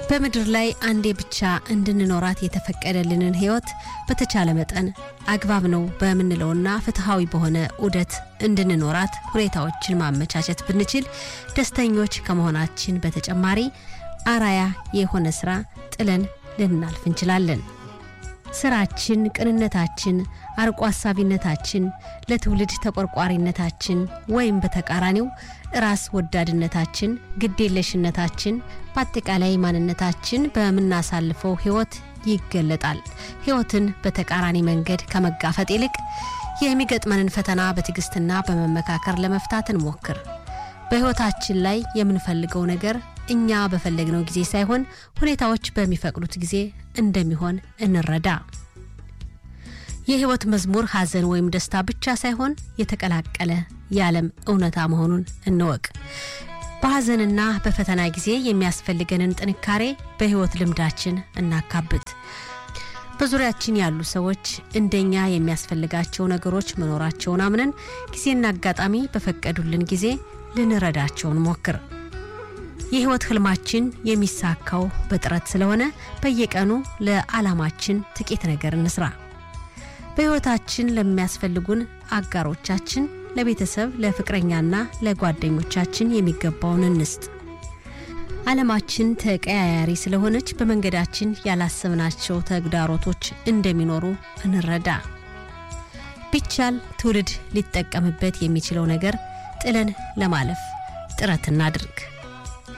በምድር ላይ አንዴ ብቻ እንድንኖራት የተፈቀደልንን ሕይወት በተቻለ መጠን አግባብ ነው በምንለውና ፍትሐዊ በሆነ ዑደት እንድንኖራት ሁኔታዎችን ማመቻቸት ብንችል ደስተኞች ከመሆናችን በተጨማሪ አራያ የሆነ ስራ ጥለን ልናልፍ እንችላለን። ስራችን፣ ቅንነታችን፣ አርቆ አሳቢነታችን፣ ለትውልድ ተቆርቋሪነታችን ወይም በተቃራኒው ራስ ወዳድነታችን፣ ግዴለሽነታችን፣ በአጠቃላይ ማንነታችን በምናሳልፈው ህይወት ይገለጣል። ህይወትን በተቃራኒ መንገድ ከመጋፈጥ ይልቅ የሚገጥመንን ፈተና በትዕግስትና በመመካከር ለመፍታት እንሞክር። በህይወታችን ላይ የምንፈልገው ነገር እኛ በፈለግነው ጊዜ ሳይሆን ሁኔታዎች በሚፈቅዱት ጊዜ እንደሚሆን እንረዳ። የህይወት መዝሙር ሐዘን ወይም ደስታ ብቻ ሳይሆን የተቀላቀለ የዓለም እውነታ መሆኑን እንወቅ። በሐዘንና በፈተና ጊዜ የሚያስፈልገንን ጥንካሬ በህይወት ልምዳችን እናካብት። በዙሪያችን ያሉ ሰዎች እንደኛ የሚያስፈልጋቸው ነገሮች መኖራቸውን አምነን ጊዜና አጋጣሚ በፈቀዱልን ጊዜ ልንረዳቸው እንሞክር። የህይወት ህልማችን የሚሳካው በጥረት ስለሆነ በየቀኑ ለዓላማችን ጥቂት ነገር እንስራ። በህይወታችን ለሚያስፈልጉን አጋሮቻችን፣ ለቤተሰብ፣ ለፍቅረኛና ለጓደኞቻችን የሚገባውን እንስጥ። ዓለማችን ተቀያያሪ ስለሆነች በመንገዳችን ያላሰብናቸው ተግዳሮቶች እንደሚኖሩ እንረዳ። ቢቻል ትውልድ ሊጠቀምበት የሚችለው ነገር ጥለን ለማለፍ ጥረት እናድርግ።